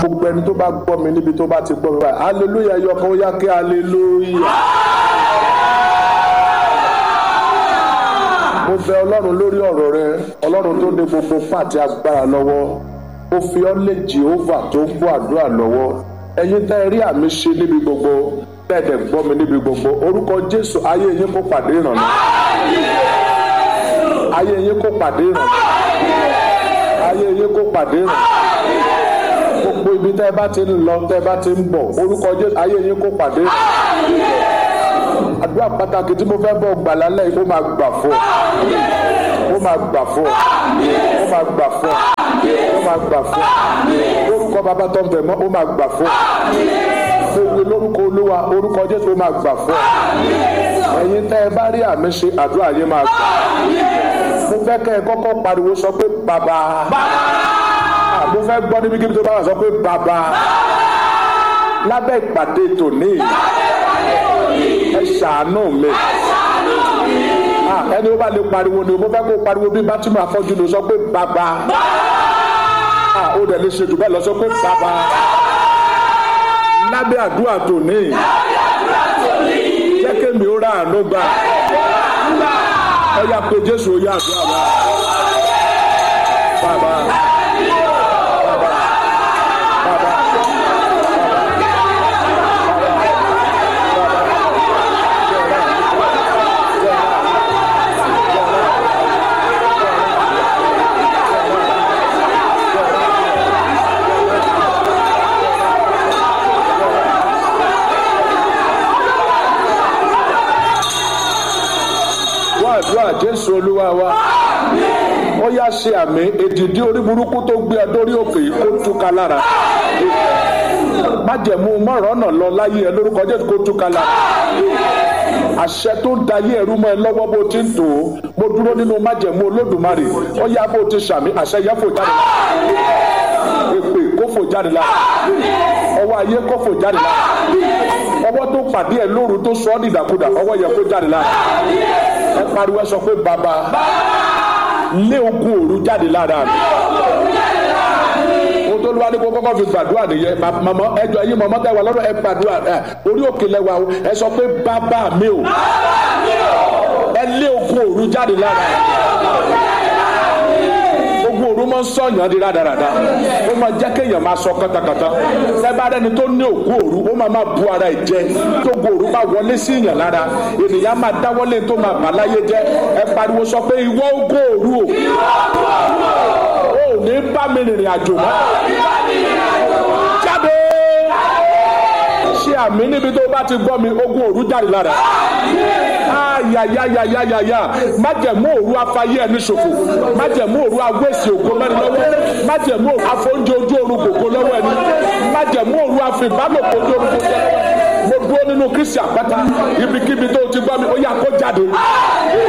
gbogbo ẹni tó bá gbọ́ mi níbi tó bá ti gbọ́ mi báyìí hallelujah ẹyọ kan ó yá kí hallelujah. mo bẹ ọlọ́run lórí ọ̀rọ̀ rẹ ọlọ́run tó ní gbogbo pàtẹ agbára lọ́wọ́ ó fi ọ́ lé jehova tó ń bọ́ àdúrà lọ́wọ́ ẹ̀yin tá ẹ rí àmì ṣe níbi gbogbo tẹ́ẹ̀dẹ̀ gbọ́ mi níbi gbogbo orúkọ jésù ayé yín kó pàdé ìrànlọ́ ayé yín kó pàdé ìrànlọ́ ayé yín kó pàdé ìrànlọ́ gbogbo ibi tẹ́ ẹ bá ti ń lọ tẹ́ ẹ bá ti ń bọ̀ orúkọ jésù ayé yín kó pàdé ìrànlọ́ àdúrà pàtàkì tí mo fẹ́ bọ̀ gbà lálẹ́ yìí ó máa gbà fún ọ ó máa gbà fún ọ ó máa gbà fún ọ ó máa gbà fún ọ orúkọ bàbá tó ń bẹ̀ mọ́ ó máa gbà fún ọ mo wí lórúkọ olúwa orúkọ jésù ó máa gbà fún ọ ẹ̀yin tẹ́ ẹ bá rí àmì ṣe àdúrà yín máa gbà mo fẹ́ kẹ́ ẹ kọ́kọ́ pariwo sọ pé bàbá mo fẹ́ gbọ́ níbi kíbi tó bá wà sọ pé bàbá lábẹ́ ìpàdé tòní ẹ ṣàánú mi ẹni ó bá lè pariwo ni mo fẹ́ kó pariwo bí bátìmọ̀ afọ́jú ni sọ pé bàbá ó dẹ̀ lè ṣe jù bẹ́ẹ̀ lọ sọ pé bàbá lábẹ́ àdúrà tòní jẹ́ kémi ó rà àánú gbà ẹ yà pé jésù ó yà àdúrà wa bàbá. àdúrà jésù olúwa wa ó yá ṣe àmì èdìdí orí burúkú tó gbé ọ dórí òkè kó túká lára májẹ̀mú mọ̀rọ̀nà lọ láyé ẹ lórúkọ jésù kó túká lára àṣẹ tó ń dayé ẹrú mọ́ ẹ lọ́wọ́ bó ti ń tò ó mo dúró nínú májẹ̀mú olódùmarè ó yá bó ti ṣàmì àṣẹ yẹ fò jáde lára èpè kó fò jáde lára ọwọ́ ayé kó fò jáde lára ọwọ́ tó pàdé ẹ lóru tó sọ ọ́ dìdàkudà ọwọ́ yẹ kó jáde lára ẹ pariwo ẹ sọ pé bàbá lé ogun òru jáde lára mi ohun tó lùwà ní kó kọ́kọ́ fi gbàdúrà nìyẹn màmá ẹjọ yín màmá tẹ wà lọ́dọ̀ ẹ gbàdúrà orí òkè lẹ́wà o ẹ sọ pé bàbá mi o ẹ lé ogun òru jáde lára ogun òru máa ń sọ̀yàn di rádaràda ó máa jẹ́ kéèyàn máa sọ kàtàkàtà sẹ́bàá ẹni tó ní òkú òru ó máa máa bu ara ẹ̀ jẹ tó ogun òru bá wọlé sí ìyàn lára ènìyàn máa dáwọ́lé tó máa bà láyé jẹ́ ẹ pariwo sọ pé ìwọ ogun òru o ò ní bá mi rìnrìn àjò mọ́ jáde ṣe àmì níbi tó bá ti gbọ́ mi ogun òru jáde lára ayayayayaya májẹ̀mú òru afayé ẹni ṣòfò májẹ̀mú òru awẹ́sì ògo mẹ́rin lọ́wọ́ májẹ̀mú òru afọ́njẹ ojú oorun gbogbo lọ́wọ́ ẹni májẹ̀mú òru afìbálòpọ̀ ojú oorun gbogbo lọ́wọ́ mo dúró nínú kristi àpáta ibikíbi tó ti gbọ́ mi ó yà kó jáde